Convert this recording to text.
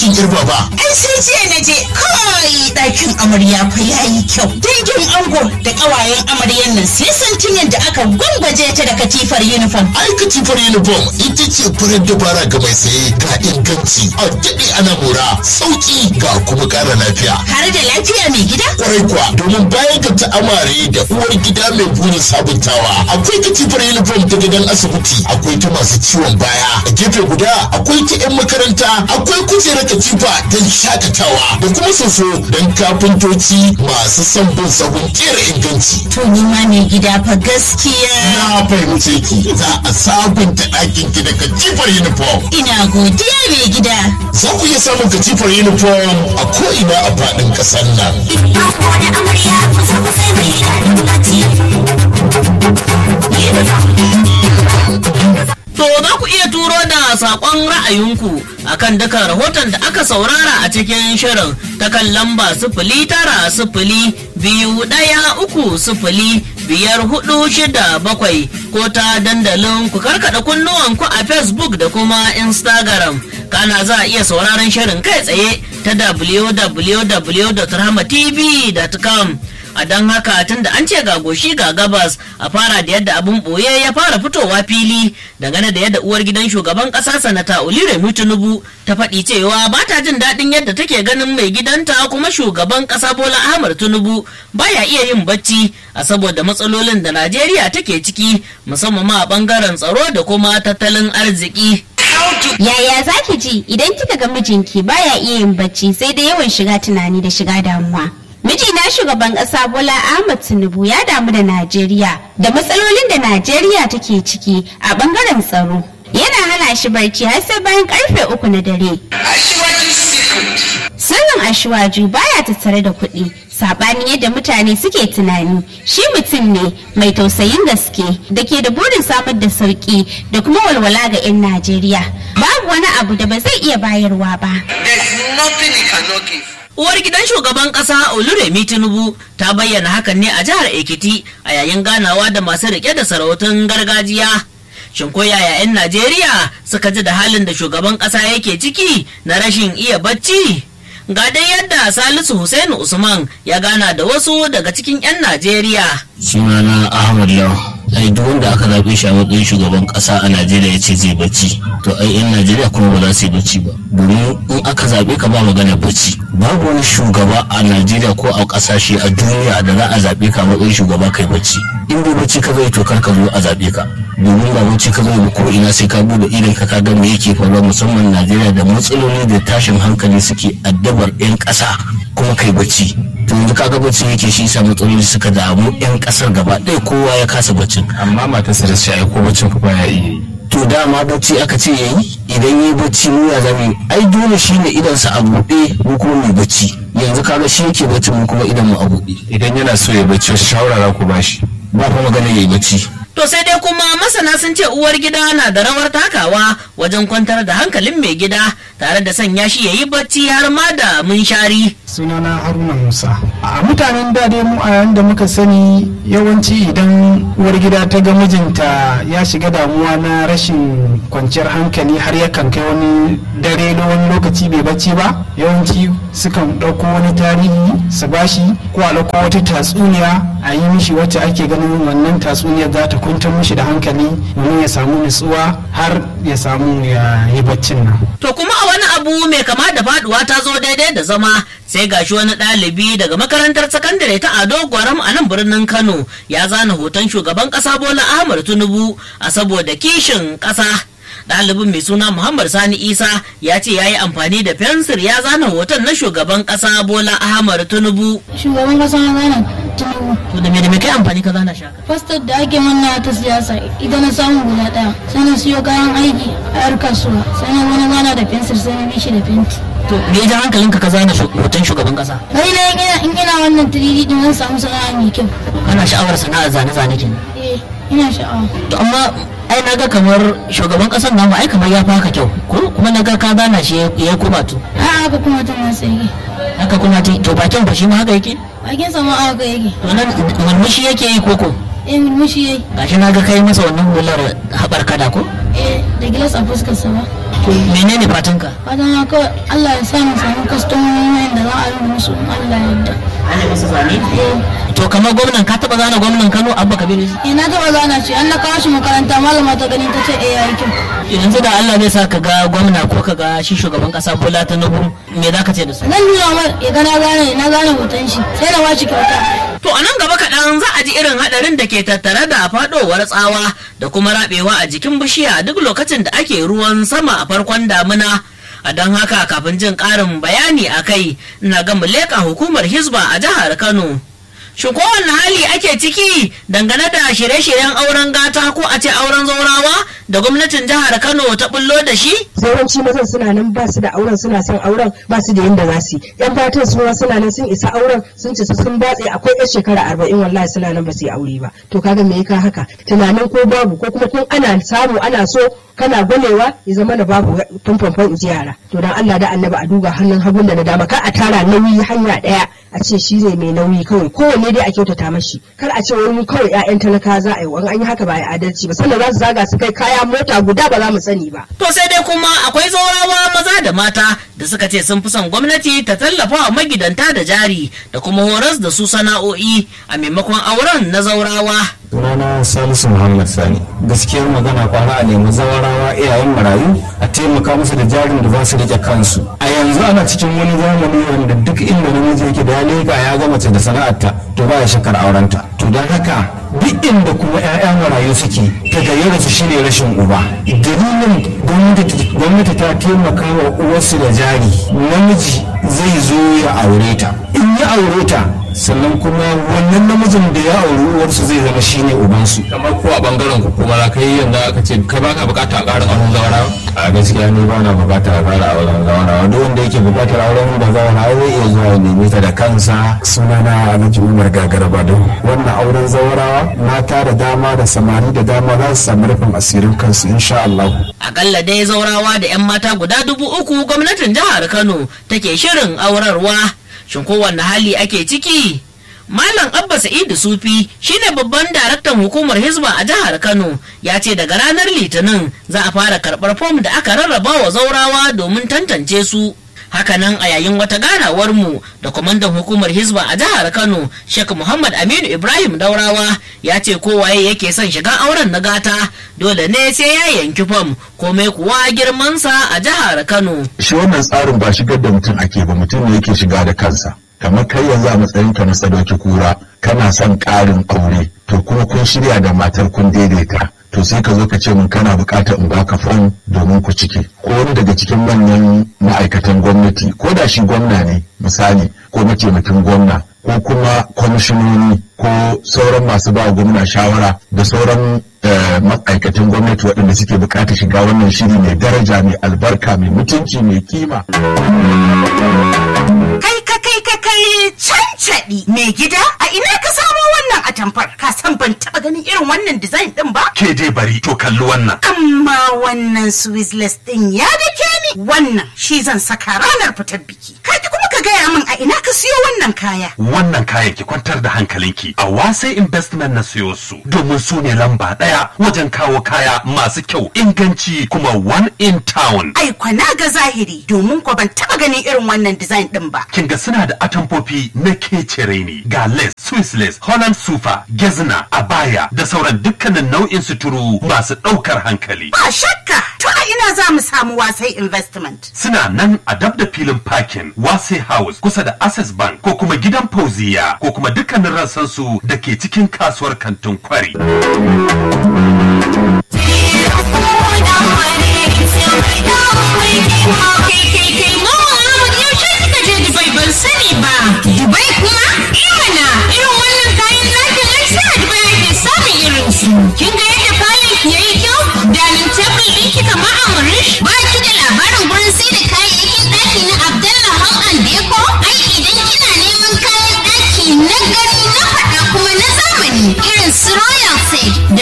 ɗakin girba ba. Ai sai jiya na je kai ɗakin amarya fa yayi kyau. Dangin ango da ƙawayen amaryan nan sai santin yadda aka gwangwaje ta da katifar uniform. Ai katifar uniform ita ce farar dabara ga mai saye ga inganci a daɗe ana mora sauƙi ga kuma ƙara lafiya. Har da lafiya mai gida? Kwarai kuwa domin bayan ga ta'amare da uwar gida mai burin sabuntawa akwai katifar uniform ta gidan asibiti akwai ta masu ciwon baya a gefe guda akwai ta 'yan makaranta akwai kujerar katifa don shakatawa da kuma soso don kafintoci masu son bin sahun kera inganci. To ni ma mai gida fa gaskiya. Na fahimce ki za a sabunta ɗakin ki da katifar uniform. Ina godiya mai gida. Za ku iya samun katifar uniform a ko'ina a faɗin ƙasar nan. To za ku iya turo da saƙon ra'ayinku akan duka rahoton da aka saurara a cikin shirin ta kan lamba sifili tara sifili biyu ɗaya uku sifili biyar hudu shida bakwai ko ta dandalin ku karkada kunnuwanku a Facebook da kuma Instagram. Kana za a iya sauraron shirin kai tsaye ta www.rahmatv.com. a don haka tun da an ce ga goshi ga gabas a fara da yadda abun boye ya fara fitowa fili dangane da yadda uwar gidan shugaban kasa sanata oliremi tinubu ta faɗi cewa ba ta jin daɗin yadda take ganin mai gidanta kuma shugaban kasa bola ahmad tinubu baya iya yin bacci a saboda matsalolin da najeriya take ciki musamman ma a bangaren tsaro da kuma tattalin arziki Yaya za ki ji idan kika ga mijinki baya iya yin bacci sai da yawan shiga tunani da shiga damuwa? Mijina shugaban ƙasa Bola Ahmad Tinubu ya damu da Najeriya da matsalolin da Najeriya take ciki a ɓangaren tsaro. Yana hana shi barci har sai bayan karfe uku na dare. Sirrin Ashwaju baya tattare da kuɗi, saɓanin yadda mutane suke tunani. Shi mutum ne mai tausayin gaske da ke da burin samar da sauƙi da kuma walwala ga 'yan Najeriya. Babu wani abu da ba zai iya bayarwa ba. There's nothing he cannot give. Uwar gidan shugaban kasa Oluremi Tinubu ta bayyana hakan ne a jihar Ekiti a yayin ganawa da masu rike da sarautun gargajiya. Shin ko yaya 'yan Najeriya suka ji da halin da shugaban kasa yake ciki na rashin iya bacci? Ga dai yadda Salisu Hussein Usman ya gana da wasu daga cikin 'yan Najeriya. sunana ahmad law ai duk wanda aka zaɓe shi a matsayin shugaban ƙasa a najeriya ya ce zai bacci to ai yan najeriya kuma ba za su yi bacci ba domin in aka zaɓe ka ba magana bacci babu wani shugaba a najeriya ko a ƙasashe a duniya da za a zaɓe ka a matsayin shugaba kai bacci in bai bacci ka zai to kar ka zo a zaɓe ka domin ba bacci ka zai ba ko ina sai ka bude idan ka ga me yake faruwa musamman najeriya da matsaloli da tashin hankali suke addabar yan ƙasa kuma kai bacci to yanzu kaga bacci yake shi sa matsaloli suka damu yan kasar gaba ɗaya kowa ya kasa baccin amma matarsa da shi aiko baccin ku baya iya yi to dama bacci aka ce yayi idan yayi bacci mu ya zame ai dole shine idan sa a buɗe mu kuma mai bacci yanzu kaga shi yake bacci mu kuma idan mu a buɗe idan yana so ya bacci wasu shawara za ku bashi ba fa magana yayi bacci To sai dai kuma masana sun ce uwar gida na da rawar takawa wajen kwantar da hankalin mai gida tare da sanya shi ya yi bacci har ma da munshari. sunana haruna musa a mutanen da dai mu a yayin da muka sani yawanci idan uwar gida ta ga mijinta ya shiga damuwa na rashin kwanciyar hankali har yakan kai wani dare na wani lokaci bai bacci ba yawanci sukan ɗauko wani tarihi su bashi ko a ɗauko wata tatsuniya a yi mishi wacce ake ganin wannan tatsuniyar za ta kwantar mishi da hankali domin ya samu nutsuwa har ya samu ya yi baccin nan To kuma a wani abu mai kama da faduwa ta zo daidai da zama sai gashi wani ɗalibi daga makarantar sakandare ta Ado Gwaram a nan birnin Kano ya zana hoton shugaban ƙasa Bola Ahmad Tinubu a saboda kishin ƙasa. Ɗalibin mai suna Muhammad Sani Isa ya ce ya yi amfani da fensir ya zana hoton na shugaban ƙasa Bola Ahmad Tinubu. shugaban kasa na gana tinubu To da me da me kai amfani ka zana shaka? fastar da ake manna ta siyasa idan na samu guda daya sai na siyo kayan aiki a yar kasuwa sai na wani gana da fensir sai na bishi da fenti To me ya ja hankalinka ka zana shu- hoton shugaban ƙasa? kai na ina in ina wannan 3D din zan samu sana'a mai kyau Kana sha'awar sana'ar zane-zane kenan. eh ina sha'awa To amma ai naga kamar shugaban ƙasar namu ai kamar ya fi haka kyau ko kuma naga ka zana shi ya kuma to. a haka kuma ta masu yake haka kuna ta to bakin ba shi ma haka yake bakin sama a haka yake to nan murmushi yake yi koko eh mulmushi yayi gashi na ga kai masa wannan hular haɓar kada ko eh da gilas a fuskar sa ba koyi menene fatanka fatan na kawai Allah ya sa mu samu kwastomomi da za a yi musu in Allah ya yarda ana masa zane eh to kamar gwamnan ka taba zana gwamnan Kano Abba Kabir eh, na taɓa zana shi an na kawo shi makaranta malama ta gani ta ce eh yayi kyau yanzu da Allah zai sa ka ga gwamna ko ka ga shi shugaban kasa Bola Tinubu me za ka ce da su zan nuna mar ya ga na gane na gane hoton shi sai na bashi kyauta To a nan gaba kaɗan za a ji irin haɗarin da ke tattare da faɗowar tsawa da kuma raɓewa a jikin bishiya duk lokacin da ake ruwan sama a farkon damina. A don haka kafin jin ƙarin bayani a kai na ga leƙa hukumar Hisba a jihar Kano. Shin kowane hali ake ciki dangane da shirye-shiryen auren gata ko a ce auren zaurawa da gwamnatin jihar Kano ta bullo da shi? yawanci mazan suna nan ba su da auren suna son auren ba su da yadda za su yi yan fatan su ma suna nan sun isa auren sun ci sun batse akwai yan shekara arba'in wallahi suna nan ba su yi aure ba to kaga me ka haka tunanin ko babu ko kuma tun ana samu ana so kana gwalewa ya zama da babu fanfanfan inji yara to dan Allah da annabi a duba hannun hagun da na dama kar a tara nauyi hanya daya a ce shi ne mai nauyi kawai kowanne dai a kyautata mashi kar a ce wani kawai 'ya'yan talaka za a yi wani an yi haka ba a yi adalci ba sannan za su zaga su kai kaya mota guda ba za mu sani ba To sai dai kuma akwai zaurawa maza da mata da suka ce sun fi son gwamnati ta tallafa wa magidanta da jari da kuma horas da su sana'o'i a maimakon auren na zaurawa. sunana salisu muhammad sani gaskiyar magana kwana a nemi zawarawa iyayen marayu a taimaka musu da jarin da za su rike kansu a yanzu ana cikin wani zamani wanda duk inda namiji yake da ya leka ya ga mace da sana'arta to ba ya shakar aurenta to don haka duk inda kuma 'ya'ya marayu suke ta gayyara su shine rashin uba dalilin gwamnati gwamnati ta taimaka wa uwarsu da jari namiji zai zo ya aure ta in ya aure ta sannan kuma wannan namijin da ya auri uwarsu zai zama shine ubansu kamar ko a bangaren ku kuma za ka yi yanzu aka ce kai baka bukata a ƙarin auren zawara a gaskiya ni ba na bukatar fara auren zawarawa duk wanda yake bukatar auren da zawarawa zai iya zuwa ya neme ta da kansa sunana alhaji umar gagaraba don wannan auren zawarawa mata da dama da samari da dama za su samu rufin asirin kansu insha Allah. Akalla dai zaurawa da 'yan mata guda dubu uku gwamnatin jihar Kano take shirin aurarwa. Shin kowanne hali ake ciki? Malam Abba Sa'idu Sufi shine babban daraktan hukumar Hizba a jihar Kano ya ce daga ranar Litinin za a fara karɓar fom da aka rarraba wa zaurawa domin tantance su. Hakanan a yayin wata ganawar mu da kwamandan hukumar Hizba a jihar Kano, Sheikh Muhammad Aminu Ibrahim Daurawa ya ce kowaye yake son shiga auren na gata dole ne sai ya yanki fam komai kuwa girmansa a jihar Kano. shi wannan tsarin ba shigar da mutum ake ba mutum ne yake shiga da kansa kamar kai yanzu a matsayin ka na sadauki kura kana son ƙarin aure to kuma kun shirya da matar kun daidaita to sai ka zo ka ce min kana buƙatar in baka fam domin ku ciki ko wani daga cikin manyan ma'aikatan gwamnati ko da shi gwamna ne misali ko mataimakin gwamna ko kuma kwamishinoni ko sauran masu ba gwamna shawara da sauran eh, ma'aikatan gwamnati waɗanda suke buƙatar shiga wannan shiri mai daraja mai albarka mai mutunci mai kima Kai ka kai ka kai cancaɗi mai gida a ina ka samo wannan atamfar ka san ban taɓa ganin irin wannan design ɗin ba? Ke dai bari to kalli wannan. Amma wannan Swizzless ɗin ya dake ni wannan shi zan saka ranar fitar biki. Kai kuma ka gaya min a ina ka siyo wannan kaya. Wannan kayan ki kwantar da hankalinki a wasai investment na siyo su domin su ne lamba ɗaya wajen kawo kaya masu kyau inganci kuma one in town. Ai kwana ga zahiri domin ko ban taɓa ganin irin wannan design ɗin ba. Kin ga suna da atamfofi na kecere ne ga lace, Swiss lace, Holland sufa, gezna, abaya da sauran dukkanin nau'in suturu masu ɗaukar hankali. Ba shakka to a ina za mu samu wasai investment. Suna nan a dab da filin parking Wase House kusa da Access Bank ko kuma gidan Fauziya ko kuma dukkanin rassansu da ke cikin kasuwar kantin kwari. ban sani ba dubai kuma imana irin wannan kayan ɗakin ai sai a dubai ake samun irin su ke